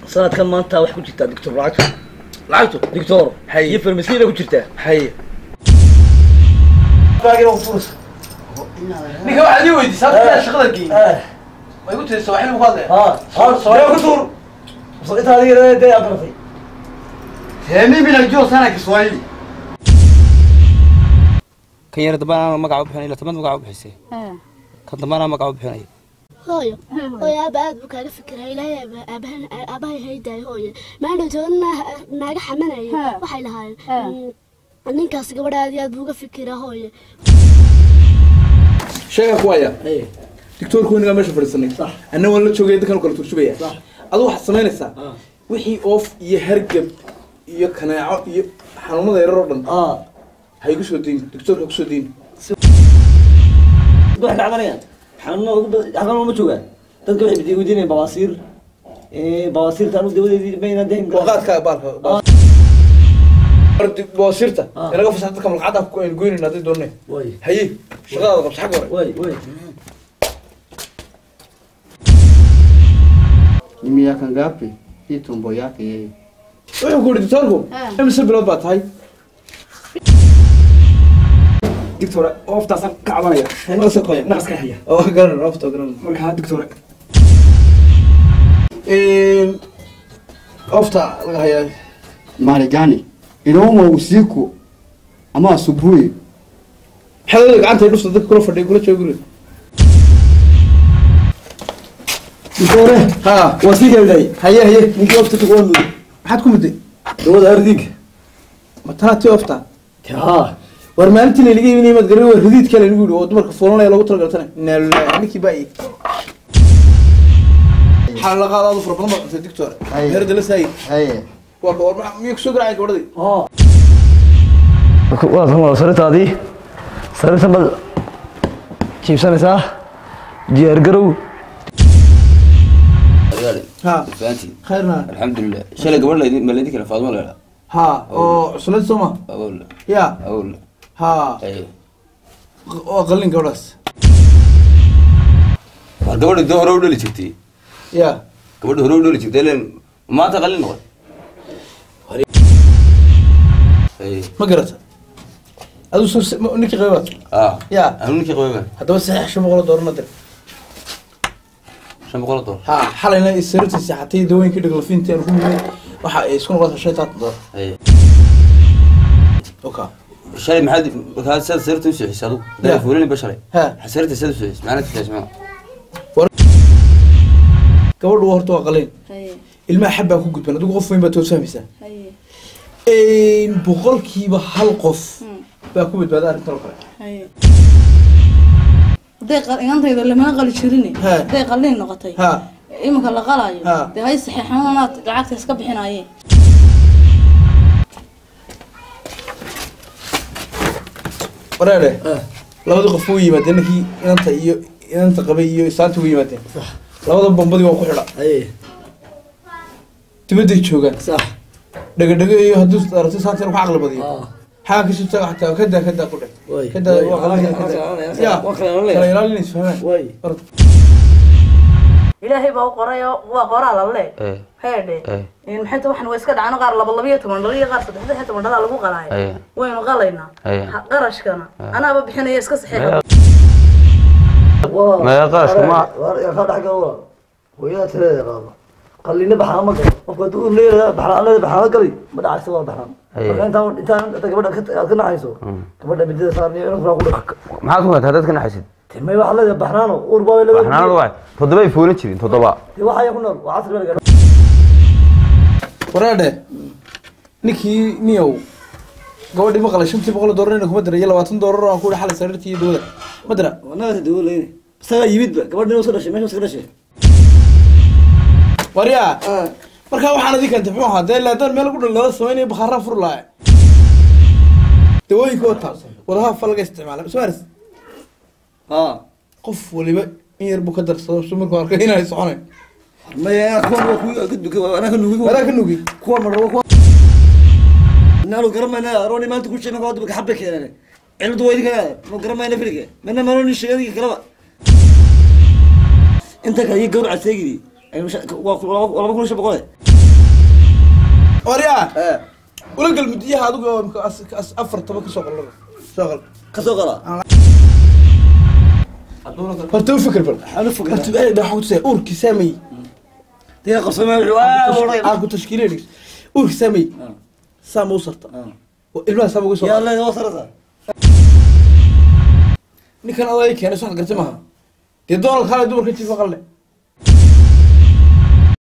sanadkan maanta wax ku jirtaa doctor lacagto lacagtu doctor Hay. iyo farmasiina ku jirtaa haye ninka waxaad ii weydiisay hadda shaqada geeyey ma igu tiri sawaaxil ku hadlaya ها ها sawaaxil ku tuur انت هذه دي اقرفي mimi najua sana kiswahili kan yar dambana magaca u bixinay ila tamad magaca u bixisay kan dambana magaca u bixinay hooyo hooyo aaba aad buu kaaga fikira ilaahay aaba- aabahan aabahay haydaay hooyo maalin toona naaga xamanaya waxay lahaayeen mm, ninkaas gabadha aad iyo aad buu uga fikira hooyo sheega ku haya doctorku weynigaa meesha fadhiisanay anna waan la joogay dadkan kala turjubaya adu waxaad samaynaysaa wixii oof iyo hargab iyo kanaaco iyo xanuunada yarar oo dhan اه ha igu soo deyn doctorka kusoo deyn waxay ka cabanayaan xanuuno ugu badan xanuuno ma joogaan dadka waxay bidi weydiinayaan bawaasiir ee bawaasiirta anu dawadeedii mayna deyn waqaadka baalka boosirta inaga fasax dadka malqacada ku aynu goynayna hadday doonne way haye shaqadaada qabso xagga hore way way Ni miaka ngapi hii tumbo yake yeye? wuxuu ku yidhi doctorku imise bilood baa tahay dictor ooftaasaan ka cabanaya naqaska haya oo garan oofta garan markaa dictor oofta laga hayaa Mahali gani? Inauma usiku ama asubuhi? xelada gacanta dhufta dadka kula fadhiya kula jooga guriga dore ha waa sii keenay haye haye ninkii waqti ku qoon maxaad ku mudday dawada ardig ma tanaa tii oofta ha war maalintii laynaga iibinayay maad garan waa radiid kale lagu yidhi oo dumarka fuulanaya loogu talagaltana inaa lillahi ninkii baa ii waxaa la qaada adu fara badan baa cuntay doctor Haye. herda la saayid Haye. waa ka war maxaa miyuu kusoo garacay gabadhadii ها waa kan waa saritaadii sarita bad jiibsanaysaa diyaar garow ha fahanti khayrna alxamdulilah shalay gabadh laydin ma laydin kale faadmo leela ha oo cuslad soo ma awowla ya awowla ha aye waa qalin gabadhaas war gabadha dee hore u dhali jirtay ya gabadha hore u dhali jirtay len maanta qalin noqon aye ma garata aduu soo ninkii qaybaad ah ya anu ninkii qabay baan haddaba saxiix shan boqol oo doolar dir shan boqol oo doollar ha xalayna sariirtiisa xatay dawooyinkii dhaglafiintii aanu ku mudnay waxa ay isku noqotay shan iyo toban doolar aye oka shalay maxaad markaa sad sarta u sixisay adigu Ya. dara fuulani ba shalay ha sarta sad u sixisay macnaha tijaas maa gabadhu horta waa qalin haye ilmaha xabbaa ku gudban adigu qof weyn baa toos fahmaysaa haye boqolkiiba hal qof baa ku badbaada arrintan oo kale haye hadday qal- igantayda lamana qali jirin He. hadday qalliin noqotay ha iminka la qalaayo Ha. dee hay saxeexanaad lacagta iska bixinaye wareere labadii qof u yimaadeen ninkii inanta iyo inanta qabay iyo isaanta u yimaadeen labada bombadii waa ku xidha ايه dibadday joogaan صح dhagadhago iyo hadduu aragti saanta inuu ka caqli badiyo اه xaa kasoo taga xataa kadaa kadaa ku dheh Way. kadaa Way. waa qalanaya Waa kadaa kala- ya waa kala ilaalinaya. kala ilaalinaysa fahmaan واي Orod. ilaahay baa u qoray oo waa qoraa lalle Eh. heedhe Eh. maxay ta waxan waa iska dhacno qaar laba labiyo toban dhalo iyo qaar saddex saddex toban dhalaa lagu qalaayo Eh. waynu qalaynaa Eh. Ha- qarashkana anaaba bixinaya iska saxiixa ما يقاش ما يا خالد حق الله ويا ترى يا بابا قلينا بحرام ما قال وقد تقول لي بحرام انا بحرام قلي ما دعس ولا بحرام أيه. انت انت انت قبل كنا عايزه قبل بدي صارني انا فراق maxaad ku gataa dadka naxaysid تمي واحد له بحرانو وربا ولا waxnaanadu waay toddobay fuulin jirin toddoba waxa ay ku nool waa casri baa wareedhe ninkii niyow gabadhii maqlay shantii boqol oo doolar ina kuma dira iyo labaatan doolar oo aan ku yihi xalay sariirtii iyo dawada ma dira wanaga dawladayna isaga yimidba gabadhina soo dhashay meesha iska dhashay waryaa markaa waxaan adii keentay muxuu ahaa dee laadaan meel lagu dhalada samaynayo bakhaaraan fur lahaa dawooyinka wata wadaha fa laga isticmaala soo aris ha qof waliba in yar buu ka darsado su markuu arkay inay soconayn maya kuwan waa kuwi ka duka anaa ka nugi wadaa ka nugi kuwan ma rabo kuwan naanu garamayna arooni maanta ku sheegna waa dubka xabba keenane ciladu waa idinka ma garamayna filiga mana maroni sheegadiga kalaba inta kale iyo gawraca seegidi waa laba kun iyo shan boqole waryaa ee ula gal mudiyaha adigu oo imika as- as- afar toban kasoo qol soo qol ka soo qala horta u fikir bal ana fogaa horta ee waxaan ku tusaya uurkii saamay diga qabsamay wuxuu aa boray aan ku tashkiileyn uurkii saamay saama u sarta oo ilmaha saama uga soo yaa la wasarada ninkan adaa keenay soo gartay maaha dee doonal kale dumarka jiifa qalle